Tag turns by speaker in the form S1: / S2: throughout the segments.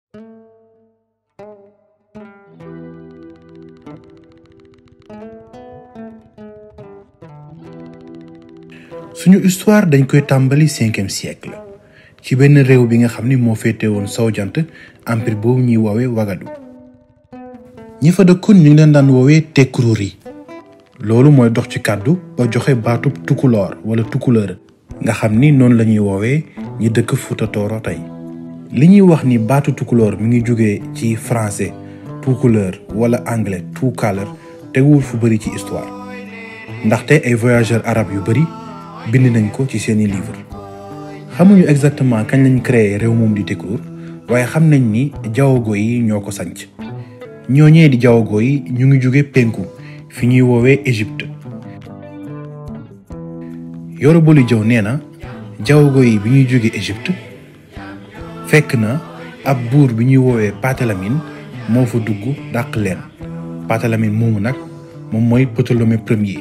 S1: suñu histoire dañ koy tàmbali cinquième siècle ci benn réew bi nga xam ni moo féete woon sow jant empire boobu ñuy woowee wagadu ñi fa dëkkoon ñu ngi leen daan woowee tekruur yi loolu mooy dox ci kàddu ba joxe baatub tukuloor wala tukuleur nga xam ni noonu la ñuy woowee ñi dëkk Fuuta Tooro tey li ñuy wax ni baatu tukulóor mi ngi jóge ci français tukuleur wala anglais tukaler teguwul fu bëri ci histoire ndaxte ay voyageurs arabes yu bëri bind nañ ko ci seeni livre xamuñu exactement kañ lañ créé réew moom di Tekruur waaye xam nañ ni jawago yi ñoo ko sanc ñooñee di jawago yi ñu ngi jóge penku fi ñuy woowee Égypte Yoro Boli Jaw nee na jawago yi bi ñuy jóge Égypte fekk na ab buur bi ñuy woowee Patalamine moo fa dugg dàq leen Patalamine moomu nag moom mooy Ptolémée premier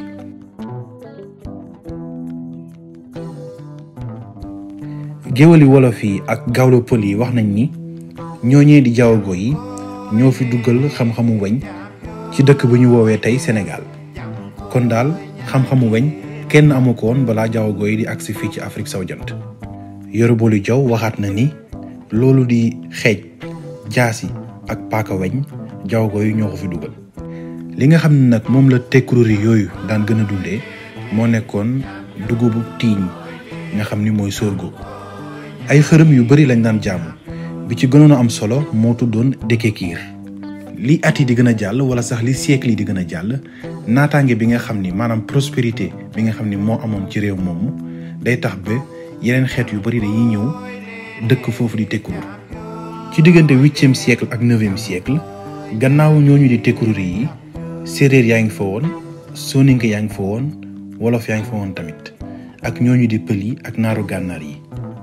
S1: géwali wolof yi ak gawlo pël yi wax nañ ni ñooñee di jawago yi ñoo fi duggal xam-xamu weñ ci dëkk bu ñu woowee tey Sénégal kon daal xam-xamu weñ kenn amu ko woon balaa jawago yi di agsi fii ci Afrique sowu jant Yoro Boli Jaw waxaat na ni loolu di xeej jaasi ak paaka weñ jawago yi ñoo ko fi dugal li nga xam ne nag moom la tekruur yi yooyu daan gën a dundee moo nekkoon dugubu tiiñ nga xam ni mooy sorgho ay xërëm yu bari lañ daan jaamu bi ci gënoon a am solo moo tuddoon Dekekiir li at yi di gën a jàll wala sax li siècle yi di gën a jàll naataange bi nga xam ni maanaam prospérité bi nga xam ni moo amoon ci réew moomu day tax ba yeneen xeet yu bari dañuy ñëw dëkk foofu di Tekruur ci diggante huitième siècle ak neuvième siècle gannaaw ñooñu di Tekruur yi séeréer yaa ngi fa woon soninke yaa ngi fa woon wolof yaa ngi fa woon tamit ak ñooñu di pël yi ak naaru gànnaar yi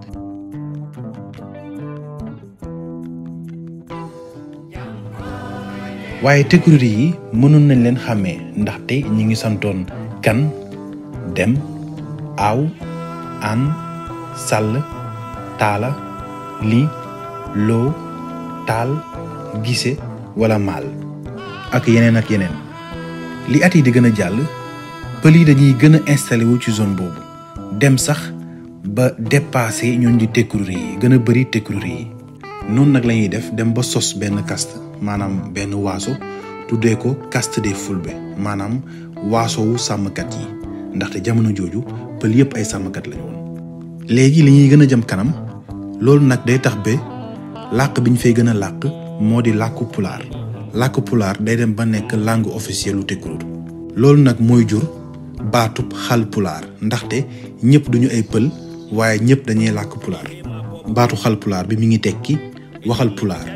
S1: waaye Tekruur yi mënoon nañ leen xàmmee ndaxte ñi ngi santoon kan dem aaw an sàll taala li loo taal gise wala maal ak yeneen ak yeneen li at yi di gën a jàll pël yi dañuy gën a installé wu ci zone boobu dem sax ba dépassé ñooñ di Tekruur yi gën a bëri Tekruur yi noonu nag la ñuy def dem ba sos benn caste maanaam benn waaso tuddee ko caste des fulbe maanaam waasowu sàmmkat yi ndaxte jamono jooju pël yépp ay sàmmkat lañu woon léegi li ñuy gën a jëm kanam loolu nag day tax ba làkk bi ñu fay gën a làkk moo di làkku pulaar làkku pulaar day dem ba nekk langue officielle lu Tekruur loolu nag mooy jur baatub xal pulaar ndaxte ñëpp duñu ay pël waaye ñëpp dañuy làkk pulaar baatu xal pulaar bi mi ngi tekki waxal pulaar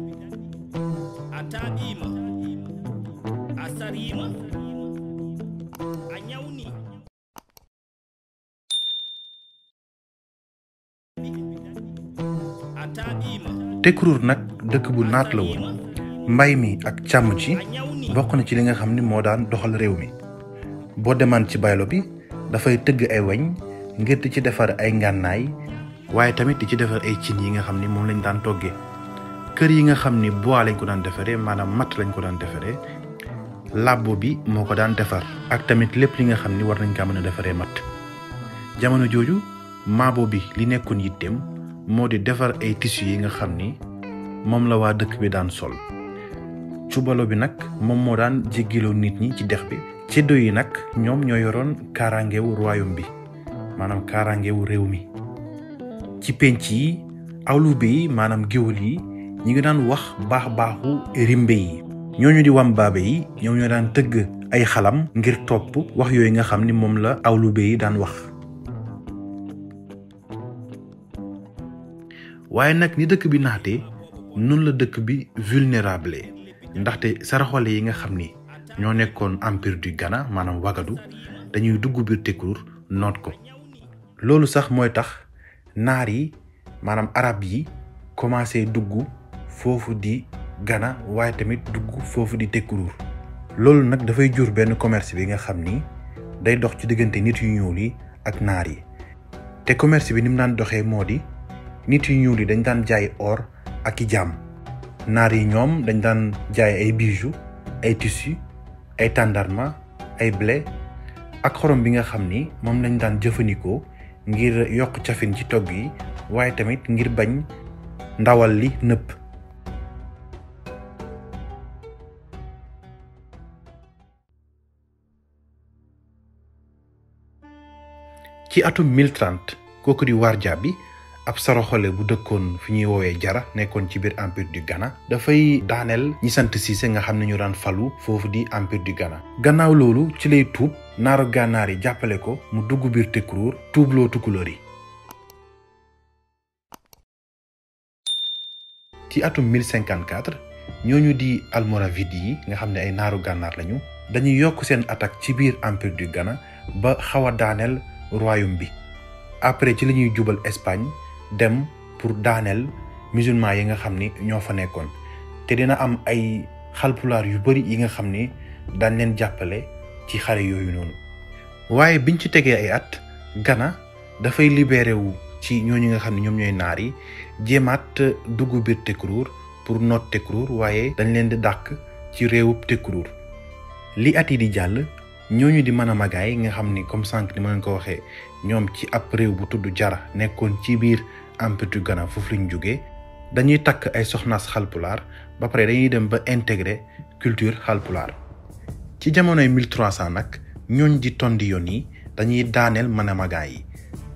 S1: Tekruur nag dëkk bu naat la woon mbay mi ak càmm ci bokk na ci li nga xam ni moo daan doxal réew mi boo demaan ci baylo bi dafay tëgg ay weñ ngir di ci defar ay ngànnaay waaye tamit di ci defar ay cin yi nga xam ni moom lañ daan toggee kër yi nga xam ni bois lañ ko daan defaree maanaam matt lañ ko daan defaree làbbo bi moo ko daan defar ak tamit lépp li nga xam ni war nañ kaa mën a defaree matt jamono jooju maabo bi li nekkoon yitteem moo di defar ay tissu yi nga xam ni moom la waa dëkk bi daan sol cubalo bi nag moom moo daan jéggiloo nit ñi ci dex bi ceddo yi nag ñoom ñoo yoroon kaaraangewu royaume bi maanaam kaaraangewu réew mi ci penc yi awlube yi maanaam géwël yi ñi ngi daan wax baax baaxu rimbe yi ñooñu di wambaabe yi ñoom ñoo daan tëgg ay xalam ngir topp wax yooyu nga xam ni moom la awlube yi daan wax waaye nag ni dëkk bi naatee noonu la dëkk bi vulnérable ndaxte saraxole yi nga xam ni ñoo nekkoon empire du Ghana maanaam wagadu dañuy dugg biir Tekruur noot ko loolu sax mooy tax naar yi maanaam arab yi commencé dugg foofu di Ghana waaye tamit dugg foofu di Tekruur loolu nag dafay jur benn commerce bi nga xam ni day dox ci diggante nit yu ñuul yi ak naar yi te commerce bi ni mu daan doxee moo di nit yu ñuul yi dañ daan jaay or ak i jaam naar yi ñoom dañ daan jaay ay bijoux ay tissus ay tàndarma ay blé ak xorom bi nga xam ni moom lañ daan jëfandikoo ngir yokk cafin ci togg yi waaye tamit ngir bañ ndawal li nëpp ci atum 1030 kooku di warja bi ab saraxole bu dëkkoon fi ñuy woowee jara nekkoon ci biir empire du Ghana dafay daaneel ñi sant Cissé nga xam ne ñu daan falu foofu di empire du Ghana gannaaw loolu ci lay tuub naaru gànnaar yi jàppale ko mu dugg biir Tekruur tuubloo tukulóor yi ci atum 1054 ñooñu di almoravide yi nga xam ne ay naaru gànnaar lañu dañuy yokk seen attaque ci biir empire du Ghana ba xaw a daaneel royaume bi après ci la ñuy jubal Espagne dem pour daaneel musulman yi nga xam ni ñoo fa nekkoon te dina am ay xalpulaar yu bari yi nga xam ni daan leen jàppale ci xare yooyu noonu waaye biñ ci tegee ay at Ghana dafay libéré wu ci ñooñu nga xam ne ñoom ñooy naar yi jéemaat dugg biir Tekruur pour noot Tekruur waaye dañ leen di dàq ci réewub Tekruur li at yi di jàll ñooñu di mën a magaay nga xam ni comme sànq ni ma leen ko waxee ñoom ci ab réew bu tudd jara nekkoon ci biir empire du Ghana foofu lañ jógee dañuy takk ay soxnaas xalpulaar ba pare dañuy dem ba intégrer culture xalpulaar ci jamonoy 1300 nag ñooñ di tondi yoon yi dañuy daaneel mën a magaay yi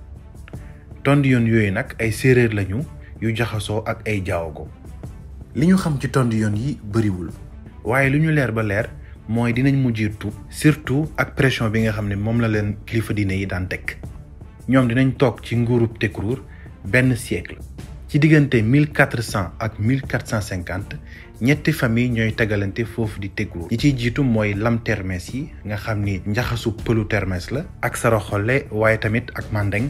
S1: tondi yoon yooyu nag ay séeréer lañu yu jaxasoo ak ay jaawago li ñu xam ci tondi yoon yi bëriwul waaye lu ñu leer ba leer mooy dinañ mujjee tuub surtout ak pression bi nga xam ne moom la leen kilifa diine yi daan teg ñoom dinañ toog ci nguurub Tekruur benn siècle ci diggante 1400 ak 1450 ñetti famille ñooy tegalante foofu di Tekruur ñi ciy jiitu mooy lam termes yi nga xam ni njaxasu pëlu termes la ak saraxole waaye tamit ak mandeng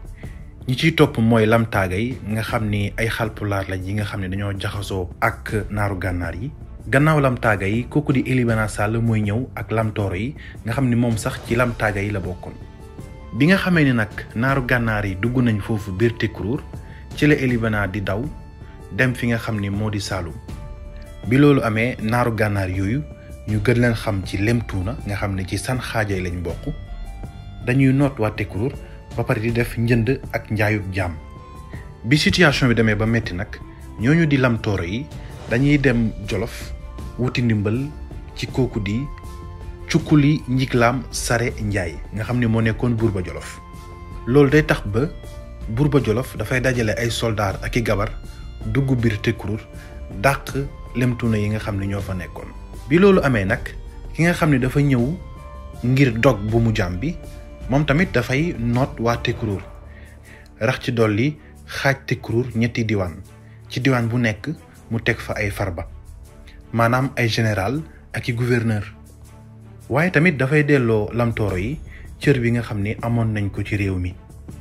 S1: ñi ciy topp mooy lam taaga yi nga xam ni ay xalpulaar lañ yi nga xam ne dañoo jaxasoo ak naaru gànnaar yi gannaaw lam taaga yi kooku di Elibana Sall mooy ñëw ak lam tooro yi nga xam ni moom sax ci lam taaga yi la bokkoon bi nga xamee ni nag naaru gànnaar yi dugg nañ foofu biir Tekruur ci la Elibana di daw dem fi nga xam ni moo di Saalum bi loolu amee naaru gànnaar yooyu ñu gën leen xam ci lemtuuna nga xam ne ci san xaajay lañ bokk dañuy noot waa Tekruur ba pare di def njënd ak njaayub jaam bi situation bi demee ba metti nag ñooñu di lam tooro yi dañuy dem jolof wuti ndimbal ci kooku di cukkuli njiglaam sare njaay nga xam ne moo nekkoon buur ba jolof loolu day tax ba buur ba jolof dafay dajale ay soldaar ak i gabar dugg biir Tekruur dàq lemtuna yi nga xam ne ñoo fa nekkoon bi loolu amee nag ki nga xam ne dafa ñëw ngir dog bu mu jaam bi moom tamit dafay noot waa Tekruur rax ci dolli xaaj Tekruur ñetti diwaan ci diwaan bu nekk mu teg fa ay farba maanaam ay général ak i gouverneur waaye tamit dafay delloo lamtooro yi cër bi nga xam ni amoon nañ ko ci réew mi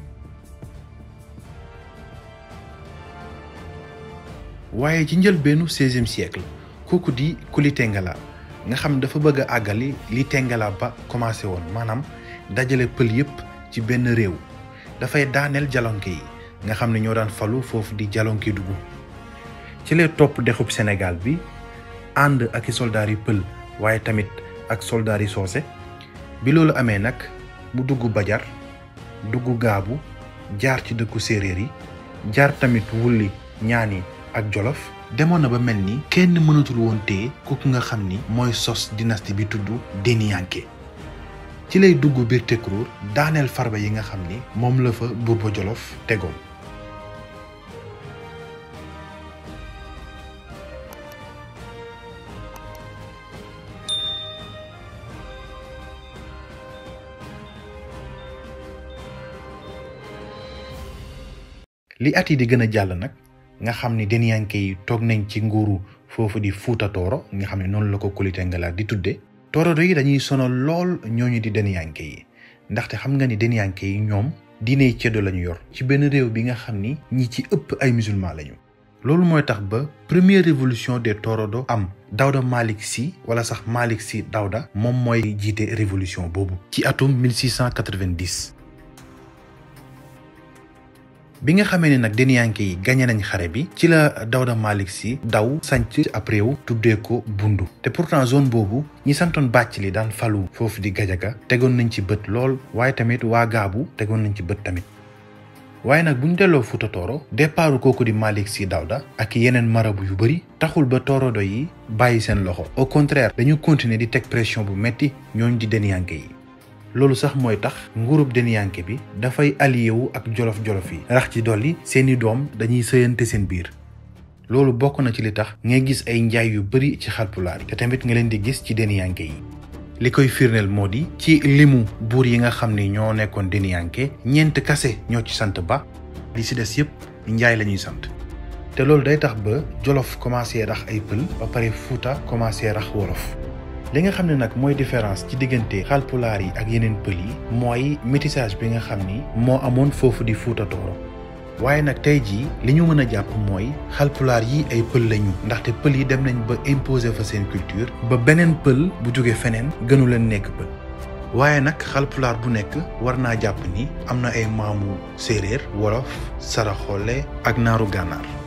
S1: waaye ci njëlbeenu seizième siècle kooku di Kuli Tengala nga xam dafa bëgg a àggali li Tengala ba commencé woon maanaam dajale pël yépp ci benn réew dafay daaneel jalonke yi nga xam ne ñoo daan falu foofu di jalonke dugg ci lay topp dexub Sénégal bi ànd ak i soldaar yi pël waaye tamit ak soldaar yi soose bi loolu amee nag mu dugg Bajar dugg Gaabu jaar ci dëkku séeréer yi jaar tamit wulli ñaani ak Jolof demoon na ba mel ni kenn mënatul woon téye kooku nga xam ni mooy sos dynastie bi tudd Deniyanke ci lay dugg biir Tekruur daaneel farba yi nga xam ni moom la fa buur ba Jolof tegoon li at yi di gën a jàll nag nga xam ni Deniyanke yi toog nañ ci nguuru foofu di Fuuta Tooro nga xam ne noonu la ko Kuli Tengala di tudde Toorodo yi dañuy sonal lool ñooñu di Deniyanke yi ndaxte xam nga ni Deniyanke yi ñoom diiney ceddo lañu yor ci benn réew bi nga xam ni ñi ci ëpp ay musulman lañu loolu mooy tax ba première révolution des Torodo am Dawda Malick Sy wala sax Malick Sy Dawda moom mooy jiite révolution boobu ci atum 1690 bi nga xamee ne nag Deniyanke yi gañe nañ xare bi ci la Dawda Malick Sy daw sanc ab réew tuddee ko Bundu te pourtant zone boobu ñi santoon bàcc li daan falu foofu di Gajaga tegoon nañ ci bët lool waaye tamit waa Gaabu tegoon nañ ci bët tamit waaye nag bu ñu delloo Fuuta Tooro départu kooku di Malick Sy Dawda ak yeneen marabu yu bëri taxul ba Toorodo yi bàyyi seen loxo au contraire dañu continuer di teg pression bu metti ñooñ di Deniyanke yi loolu sax mooy tax nguurub Deniyanke bi dafay allié wu ak jolof-jolof yi rax ci dolli seeni doom dañuy sëyante seen biir loolu bokk na ci li tax ngay gis ay njaay yu bëri ci xalpulaar yi te tamit nga leen di gis ci Deniyanke yi li koy firndeel moo di ci limu buur yi nga xam ni ñoo nekkoon Deniyanke ñeent kase ñoo ci sant ba li si des yëpp njaay la ñuy sant te loolu day tax ba jolof commencé rax ay pël ba pare fuuta commencé rax wolof li nga xam ne nag mooy différence ci diggante xalpulaar yi ak yeneen pël yi mooy métissage bi nga xam ni moo amoon foofu di Fuuta Tooro waaye nag tey jii li ñu mën a jàpp mooy xalpulaar yi ay pël lañu ndaxte pël yi dem nañ ba imposer fa seen culture ba beneen pël bu jóge feneen gënu leen nekk pël waaye nag xalpulaar bu nekk war naa jàpp ni am na ay maamu séeréer wolof saraxole ak naaru gànnaar